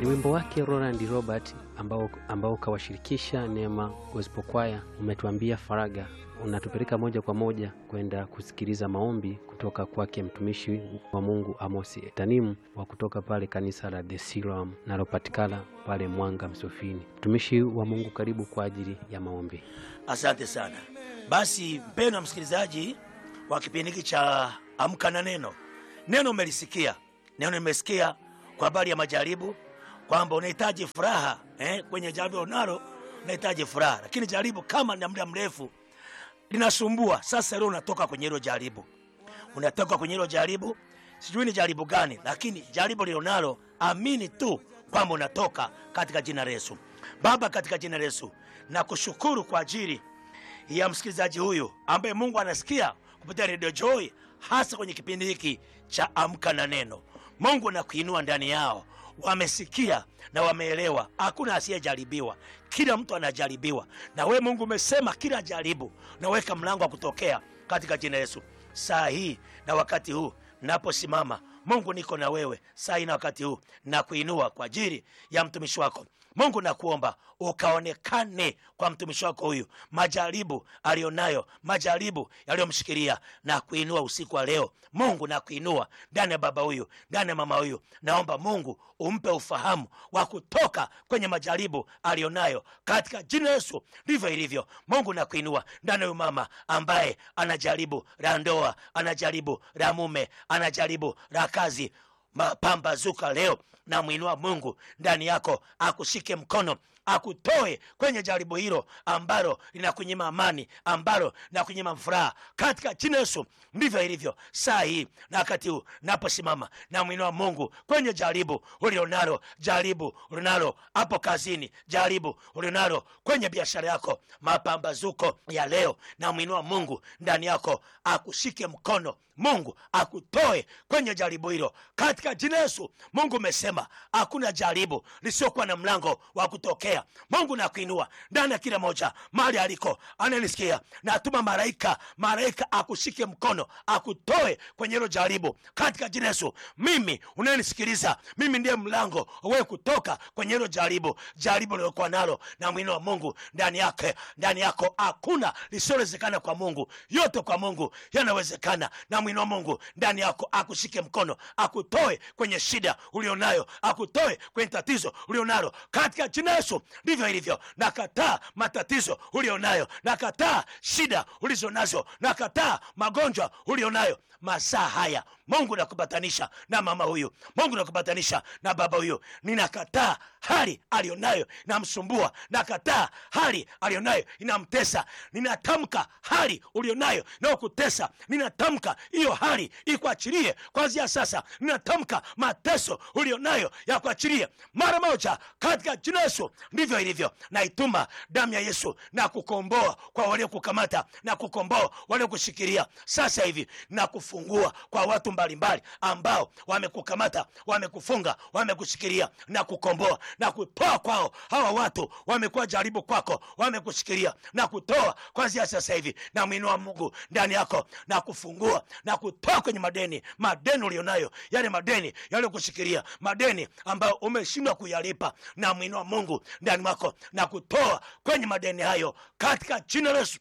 Ni wimbo wake Roland Robert ambao, ambao kawashirikisha Neema Gospel Choir. Umetuambia faraga, unatupeleka moja kwa moja kwenda kusikiliza maombi kutoka kwake mtumishi wa Mungu Amos Etanimu wa kutoka pale kanisa la The Siloam nalopatikana pale Mwanga Msofini. Mtumishi wa Mungu, karibu kwa ajili ya maombi. Asante sana. Basi mpendwa msikilizaji wa kipindi hiki cha Amka na Neno, neno umelisikia, neno nimesikia kwa habari ya majaribu, kwamba unahitaji furaha eh, kwenye jaribu unalo unahitaji furaha, lakini jaribu kama ni muda mrefu linasumbua. Sasa leo unatoka kwenye hilo jaribu, unatoka kwenye hilo jaribu, sijui ni jaribu gani, lakini jaribu lilonalo, amini tu kwamba unatoka katika jina la Yesu. Baba, katika jina la Yesu nakushukuru kwa ajili ya msikilizaji huyu ambaye Mungu anasikia kupitia Radio Joy, hasa kwenye kipindi hiki cha Amka na Neno. Mungu nakuinua ndani yao, wamesikia na wameelewa, hakuna asiyejaribiwa, kila mtu anajaribiwa. Na we Mungu umesema kila jaribu naweka mlango wa kutokea katika jina Yesu. Saa hii na wakati huu naposimama, Mungu niko na wewe saa hii na wakati huu, na kuinua kwa ajili ya mtumishi wako Mungu nakuomba ukaonekane kwa mtumishi wako huyu, majaribu alionayo, majaribu yaliyomshikilia na kuinua usiku wa leo. Mungu nakuinua ndani ya baba huyu, ndani ya mama huyu, naomba Mungu umpe ufahamu wa kutoka kwenye majaribu alionayo katika jina Yesu. Ndivyo ilivyo. Mungu nakuinua ndani ya huyu mama ambaye anajaribu la ndoa, anajaribu la mume, anajaribu la kazi mapambazuka leo namwinua Mungu ndani yako, akushike mkono akutoe kwenye jaribu hilo ambalo linakunyima amani, ambalo linakunyima furaha katika jina Yesu. Ndivyo ilivyo saa hii na wakati huu naposimama, namwinua Mungu kwenye jaribu ulionalo, jaribu ulionalo hapo kazini, jaribu ulionalo kwenye biashara yako, mapambazuko ya leo, namwinua Mungu ndani yako, akushike mkono Mungu akutoe kwenye jaribu hilo katika jina Yesu. Mungu umesema hakuna jaribu lisiokuwa na mlango wa kutokea. Mungu nakuinua ndani ya kila moja mahali aliko ananisikia, natuma malaika, malaika akushike mkono akutoe kwenye hilo jaribu katika jina Yesu. Mimi unayenisikiliza, mimi ndiye mlango wewe kutoka kwenye hilo jaribu, jaribu lilokuwa nalo, na mwino wa Mungu ndani yake, ndani yako hakuna lisiowezekana kwa Mungu, yote kwa Mungu yanawezekana na mwino wa Mungu ndani yako akushike mkono akutoe kwenye shida ulionayo, akutoe kwenye tatizo ulionalo katika jina Yesu. Ndivyo ilivyo. Nakataa matatizo ulionayo, nakataa shida ulizo nazo, nakataa magonjwa ulionayo masaa haya. Mungu nakupatanisha na mama huyu, Mungu nakupatanisha na baba huyu. Ninakataa hali alionayo inamsumbua, nakataa hali alionayo inamtesa. Ninatamka hali ulionayo inayokutesa, ninatamka hiyo hali ikuachilie kwanzia sasa. Ninatamka mateso ulionayo ya kuachilie mara moja katika jina Yesu. Ndivyo ilivyo. Naituma damu ya Yesu na kukomboa kwa waliokukamata na kukomboa waliokushikilia sasa hivi na kufungua kwa watu mbalimbali ambao wamekukamata, wamekufunga, wamekushikilia na kukomboa na kutoa kwao. Hawa watu wamekuwa jaribu kwako, wamekushikilia na kutoa kwanzia sasa hivi. Na mwinua Mungu ndani yako na kufungua na kutoa kwenye madeni, madeni ulionayo, yale madeni yaliyokushikilia, madeni ambayo umeshindwa kuyalipa, na mwinua Mungu ndani mwako na kutoa kwenye madeni hayo katika jina la Yesu.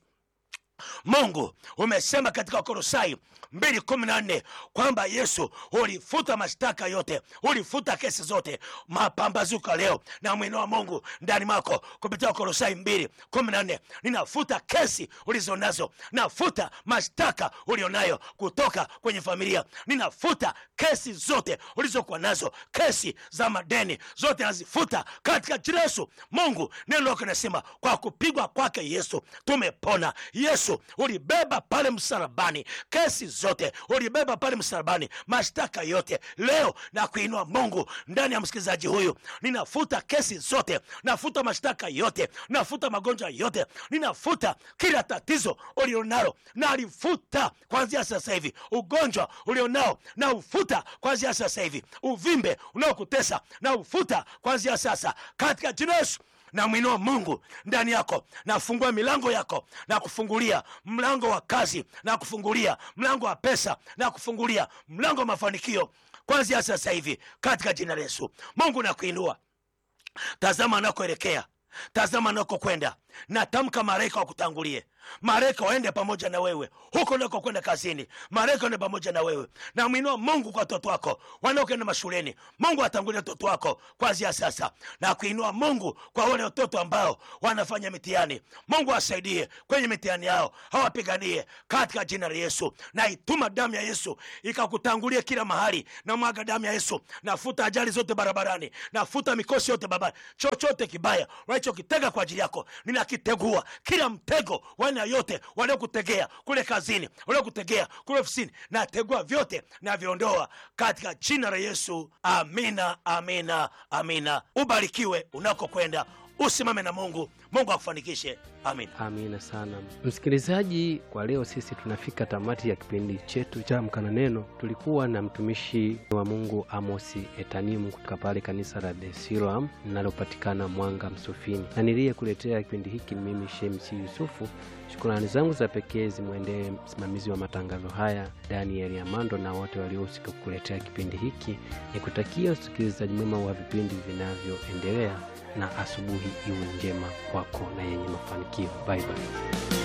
Mungu umesema katika Wakolosai mbili kumi na nne kwamba Yesu ulifuta mashtaka yote, ulifuta kesi zote. Mapambazuka leo na mwino wa Mungu ndani mwako kupitia Wakolosai mbili kumi na nne ninafuta kesi ulizo nazo, nafuta mashtaka ulionayo kutoka kwenye familia, ninafuta kesi zote ulizokuwa nazo, kesi za madeni zote nazifuta katika jina Yesu. Mungu neno lako nasema kwa kupigwa kwake Yesu tumepona. Yesu ulibeba pale msalabani kesi zote, ulibeba pale msalabani mashtaka yote. Leo na kuinua Mungu ndani ya msikilizaji huyu, ninafuta kesi zote, nafuta mashtaka yote, nafuta magonjwa yote, ninafuta kila tatizo ulionalo, na alifuta kwanzia sasa hivi. Ugonjwa ulionao na ufuta kwanzia sasa hivi. Uvimbe unaokutesa na ufuta kwanzia sasa katika jina Yesu na mwinua Mungu ndani yako, nafungua milango yako na kufungulia mlango wa kazi na kufungulia mlango wa pesa na kufungulia mlango wa mafanikio kwanzia sasa hivi katika jina la Yesu. Mungu nakuinua tazama anakoelekea tazama anakokwenda natamka malaika wakutangulie malaika waende pamoja na wewe huko nako kwenda kazini malaika waende pamoja na wewe namwinua mungu kwa watoto wako wanaokwenda mashuleni mungu atangulie watoto wako kwanzia sasa na kuinua mungu kwa wale watoto ambao wanafanya mitihani mungu asaidie kwenye mitihani yao hawapiganie katika jina la yesu na ituma damu ya yesu ikakutangulie kila mahali na mwaga damu ya yesu nafuta ajali zote barabarani nafuta mikosi yote barabarani chochote kibaya unachokitega kwa ajili yako ninakitegua kila mtego wa aina yote waliokutegea kule kazini waliokutegea kule ofisini nategua vyote naviondoa katika jina la yesu amina amina amina ubarikiwe unakokwenda usimame na mungu mungu akufanikishe amina Amina sana msikilizaji, kwa leo sisi tunafika tamati ya kipindi chetu cha Amka na Neno. Tulikuwa na mtumishi wa Mungu Amosi Etanimu kutoka pale kanisa la The Siloam linalopatikana Mwanga Msufini, na niliyekuletea kipindi hiki ni mimi Shemsi Yusufu. Shukrani zangu za pekee zimwendee msimamizi wa matangazo haya Daniel Amando na wote waliohusika kukuletea kipindi hiki. Nikutakia usikilizaji mwema wa vipindi vinavyoendelea na asubuhi iwe njema kwako na yenye mafanikio. Bye bye.